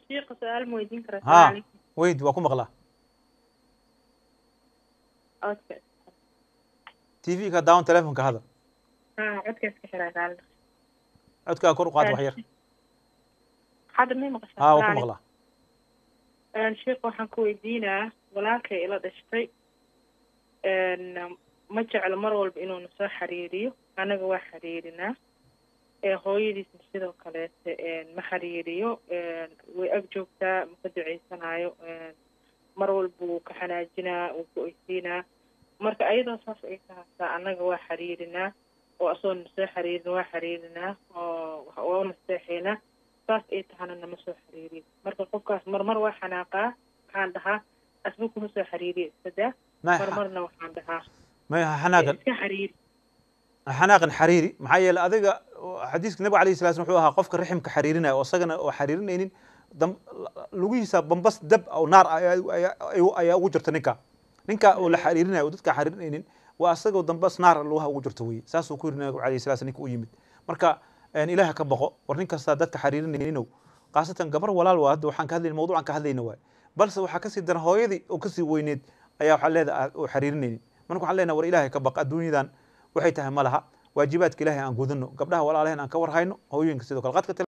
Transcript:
shiiqa su-aal ma weydiin karaa ها salaam ويد waa ku maqlaa codka t v ka daawan telefonka hada ha codkaas ka xiraa raalli codkaa kor u qaad wax yar hadda may maqashaa ها waa ku salaam maqlaa sheekh waxaan ku weydiinaa walaalkay ila dhashtay ma jeclo mar walba inuu na soo xiriiriyo anaga waa xiriirinaa ee hooyadiisna sidoo kaleete ma xiriiriyo way ag joogtaa ma ka duceysanayo mar walba wuu ka xanaajinaa wuu ku oysiinaa marka ayadoo saas ay tahaataa annaga waa xiriirinaa oo asagoo na soo xiriirin waa xiriirinaa oo waa u nasteexaynaa saas ay tahana nama soo xiriiriyo marka qofkaas marmar waa xanaaqaa waxaan dhahaa asba kuma soo xiriiriyo iska daa ما marmarna waxaan dhahaa ما xanaaqan iska xiriiri xanaaqan xariiri maxaa yeelay adiga xadiiska nabiga alayhi salatu wuxuu ahaa qofka riximka xariirinaya oo isagana oo xariirinaynin dam- lugihiisa bambas dab oo naar ah ayaa- ayaa ayaa ugu jirta ninka ninka oo la xariirinayo oo dadka xariirinaynin waa asagoo dambas naar lugaha ugu jirta weye saasuu ku yiri nabiga alayhi salatu ninka u yimid marka een, ilaaha ka baqo war nin kasta dadka xariirinaynin khaasatan gabar walaal waa hadda waxaan ka hadlayna mawduucan ka hadlayna waay balse waxaa kasii daran hooyadii oo kasii weyneed ayaa waxaa leedahay oo xariirinaynin marka waxaan leenahay war ilaahay ka baq adduunyadan waxay tahay ma laha waajibaadka ilaahay aan gudano gabdhaha walaalaheen aan ka war hayno hooyooyinka sidoo kale qadka